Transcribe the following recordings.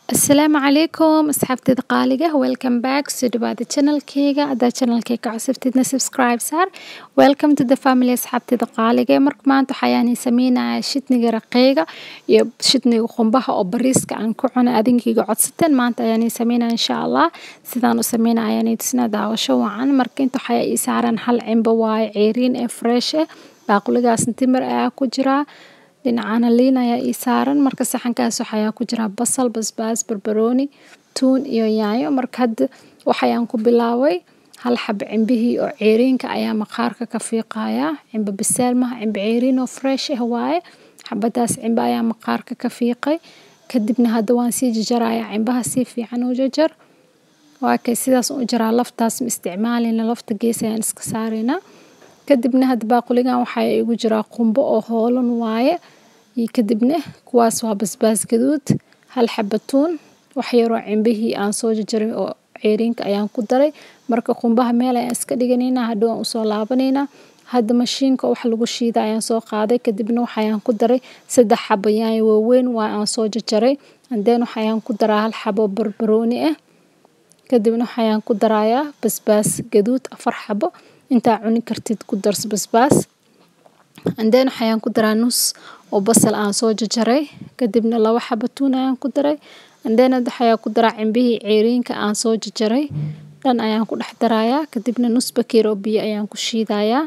Asalaamu calaykum asxaabtayda qaaliga welcome back soo dhawaada channelkayga haddaa channelkayga ka cusubtidna subscribe saar welcome to the family asxaabtayda qaaliga marka maanta waxayaan sameynaya shidniga raqeyga iyo shidniga qumbaha oo bariiska aan ku cunay adinkayga codsateen maanta ayaan sameynaya insha allah sidaan u sameynaya ayaan tusina daawasho wacan marka inta waxaa ii saaran hal cimbo waaye ceeriin ee fresh eh baaquligaasna timir ayaa ku jiraa dhinacana liin ayaa ii saaran marka saxankaas waxayaa ku jira basal basbaas barbarooni tuun iyo yaanyo marka hadda waxayaan ku bilaabay hal xab cimbihii oo ceeriinka ayaa maqaarka ka fiiqaya cimbo biseel maha cimbo ceeriin oo fresh ah waaye xabadaas cimbo ayaa maqaarka ka fiiqay kadibna hadda waan sii jarjarayaa cimbaha si fiican u jarjar waa kay sidaas u jaraa laftaas ma isticmaalina lafta gees ayaan iska saaraynaa kadibna hadda baaquligan waxaa igu jiraa qumbo oo hoolan waaye iyo kadibna kuwaas waa basbaas gaduud hal xaba tuun wax yaroo cimbihii aan soo jarjaray oo ceeriinka ayaan ku daray marka qumbaha meel ayaan iska dhiganaynaa hadhow aan usoo laabanaynaa hadda mashiinka wax lagu shiida ayaan soo qaaday kadibna waxayaan ku daray saddex xabo yaanyo waaweyn waa aan soo jarjaray andeen waxayaan ku daraa hal xabo barbarooni ah kadibna waxayaan ku darayaa basbaas gaduud afar xabo intaa cuni kartid ku darso basbaas andeen waxayaan ku daraa nus oo basal aan soo jarjaray kadibna laba xabo tuun ayaan ku daray andeen waxayaan ku daraa cimbihii ceeriinka aan soo jarjaray dhan ayaan ku dhex darayaa kadibna nus bakeer oo biyo ayaan ku shiidayaa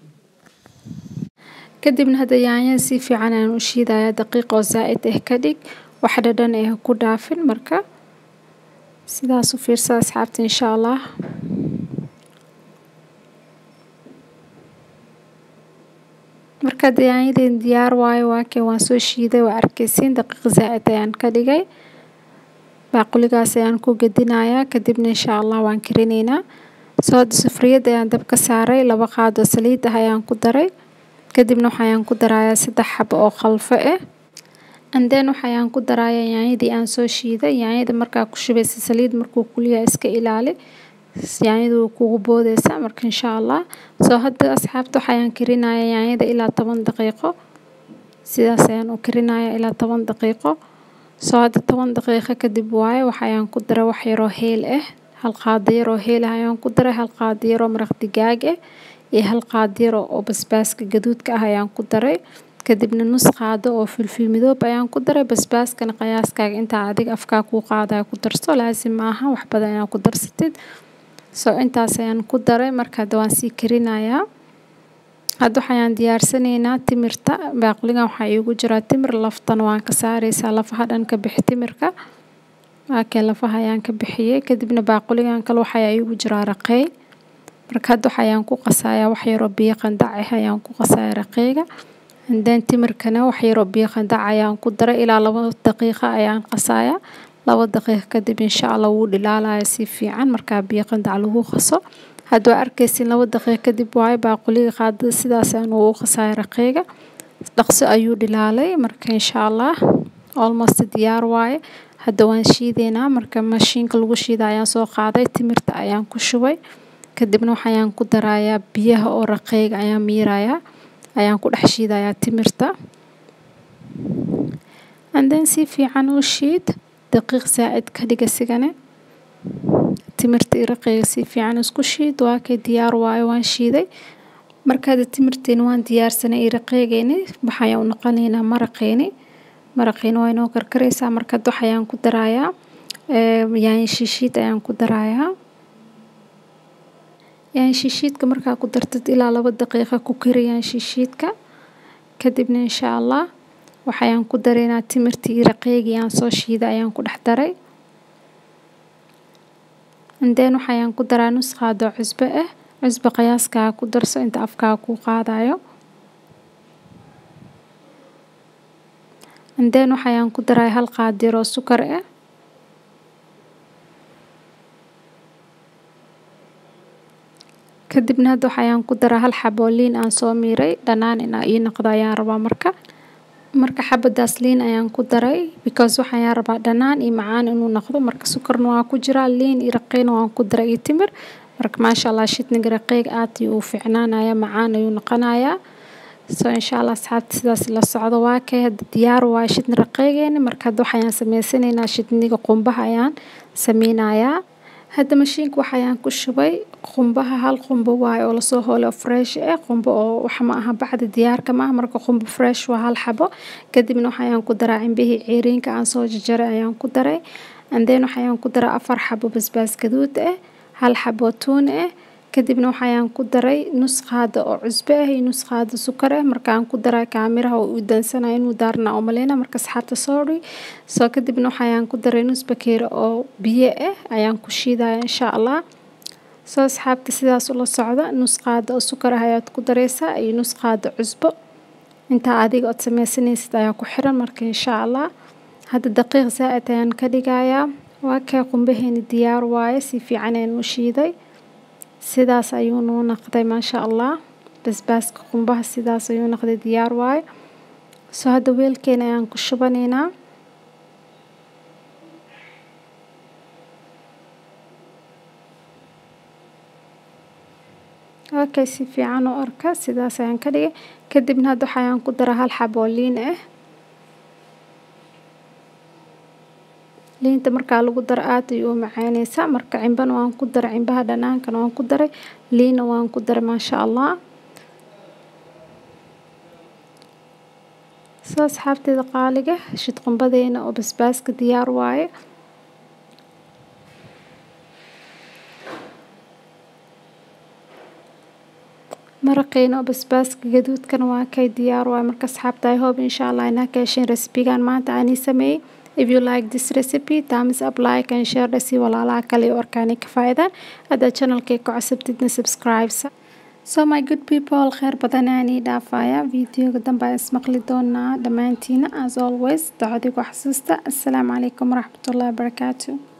kadibna hadda yaanyada si fiican ayaan u shiidayaa daqiiq oo zaa'id ah ka dhig wax dhadhan ah ku dhaafin marka sidaas u fiirsa asxaabta insha allah marka yaanyadeen diyaar waayo waakee waan soo shiiday waa arkaysiin daqiiq zaa'id ayaan ka dhigay baaquligaas ayaan ku gedinayaa kadibna insha allah waan karinaynaa soo hadda sufriyad ayaan dab ka saaray laba qaado saliid ah ayaan ku daray kadibna waxayaan ku darayaa saddex xabo oo khalfo ah andeen waxayaan ku darayaa yaanyadii aan soo shiiday yaanyada markaa ku shubaysa saliid markuu kulyaha iska ilaali yaanyadu way kugu boodeysaa marka insha allah soo hadda asxaabta waxayaan karinayaa yaanyada ilaa toban daqiiqo sidaas ayaan u karinayaa ilaa toban daqiiqo soo hadda toban daqiiqo kadib waaye waxayaan ku daray wax yaroo heel ah hal qaado yaroo heel ah ayaan ku daray hal qaado yaroo maraq digaag ah iyo hal qaado yar oo basbaaska gaduudka ah ayaan ku daray kadibna nus qaado oo filfil midoob ayaan ku daray basbaaskana qiyaaskaaga intaa adiga afkaa kuu qaadaya ku darso laasim maaha wax badan ayaa ku darsatid soo intaas ayaan ku daray marka hadda waan sii karinayaa hadda waxayaan diyaarsanaynaa timirta baaquligan waxaa iigu jiraa timir laftana waan ka saaraysaa lafaha dhan ka bixi timirka waakee lafaha ayaan ka bixiyey kadibna baaquligan kale waxaa iigu jiraa raqey marka hadda waxayaan ku qasayaa wax yaroo biyo qandac ah ayaan ku qasayaa raqeyga andeen timirkana wax yaroo biyo qandac ayaan ku daray ilaa laba daqiiqo ayaan qasayaa laba daqiiqo kadib insha allah wuu dhilaalaya si fiican markaa biyo qandac lagu qaso hadda waa arkaysin laba daqiiqo kadib waayo baaquliga qaadada sidaas ayaan ugu qasaya raqeyga dhaqso ayuu dhilaalay marka insha allah almost diyaar waaye hadda waan shiideynaa marka mashiinka lagu shiida ayaan soo qaaday timirta ayaan ku shubay kadibna waxayaan ku darayaa biyaha oo raqeyga ayaan miirayaa ayaan ku dhex shiidayaa timirta andeen si fiican u shiid daqiiq zaa'id ka dhiga sigane timirta iyo raqeyga si fiican isku shiid waa kay diyaar waayo waan shiiday marka hadda timirteena waan diyaarsanay iyo raqeygeeni waxayaan u noqonaynaa maraqeeni maraqeeni waa inoo karkaraysaa marka hadda waxayaan ku darayaa yaanyo shiishiid ayaan ku darayaa yaanyo shiishiidka markaa ku dartid ilaa laba daqiiqo ku kari yaanyo shiishiidka kadibna insha allah waxayaan ku daraynaa timirtii iyo raqeygii aan soo shiiday ayaan ku dhex daray andeen waxayaan ku daraa nus qaado cusbo ah cusbo qiyaaskaa ku darso inta afkaa kuu qaadayo andeen waxayaan ku daraa hal qaado yaroo sukar ah kadibna hadda waxayaan ku daraa hal xabo liin aan soo miiray dhanaan inaa ii noqdo ayaan rabaa marka marka xabadaas liin ayaan ku daray because waxayaan rabaa dhanaan iyo macaan inuu noqdo marka sukarna waa ku jiraa liin iyo raqeyna waan ku daray iyo timir marka maasha allah shidniga raqeyga aad ayuu u fiicnaanaya macaan ayuu noqonayaa so insha allah asxaabta sidaas la socdo waa kay hadda diyaar waaye shidni raqeygeeni marka hadda waxayaan sameysanaynaa shidniga qumbaha ayaan sameynayaa hadda mashiinka waxayaan ku shubay qumbaha hal qumbo waaye oo lasoo hoolay oo fresh ah qumbo oo wax ma aha bacda diyaarka ma aha marka qumbo fresh waa hal xabo kadibna waxayaan ku daraa cimbihii ceeriinka aan soo jarjaray ayaan ku daray and then waxayaan ku daraa afar xabo basbaas gaduud ah hal xabo tuun ah kadibna waxayaan ku daray nus qaado oo cusbo ah iyo nus qaado sukar ah markaan ku daray kaamiraha oo u dansanaya inuu daarna oo maleyna marka asxaabta sorry soo kadibna waxayaan ku daray nus bakeeri oo biyo ah ayaan ku shiidaya insha allah soo asxaabta sidaas ula socda nus qaado oo sukar ah ayaad ku dareysaa iyo nus qaado cusbo intaa adiga ood sameysanaysid ayaa ku xiran marka insha allah hadda daqiiq zaa'id ayaan ka dhigayaa waa kee qumbaheeni diyaar waaye si fiican ayaan u shiiday sidaas ayuu noo naqday maasha allah basbaaska qumbaha sidaas ayuu naqday diyaar waaye soo hadda weelkeena ayaan ku shubanaynaa okay si fiican u arka sidaas ayaan ka dhigay kadibna hadda waxayaan ku daraa hal xabo oo liin ah liinta markaa lagu daro aad ayuu u macaaneysaa marka cimbana waan ku daray cimbaha dhanaankana waan ku daray liinna waan ku daray maasha allah soo asxaabteeda qaaliga shid qumbadeena oo basbaaska diyaar waaye maraqeena oo basbaaska gaduudkana waa kay diyaar waaye marka asxaabta i hope insha allah inaa ka hesheen recipigan maanta aanii sameeyey if you like this recipe thumbs up like and share dhasi walaalaha kale oo arkaanay ka faa'iidaan haddaad channelkay ku cusubtidna subscribe so my good people kheyr badan aanii dhaafaya videoga dambe aan ismaqli doonaa dhammaantiina as always dacodigu xasuusta assalaamu calaykum waraxmatullahi wabarakaatu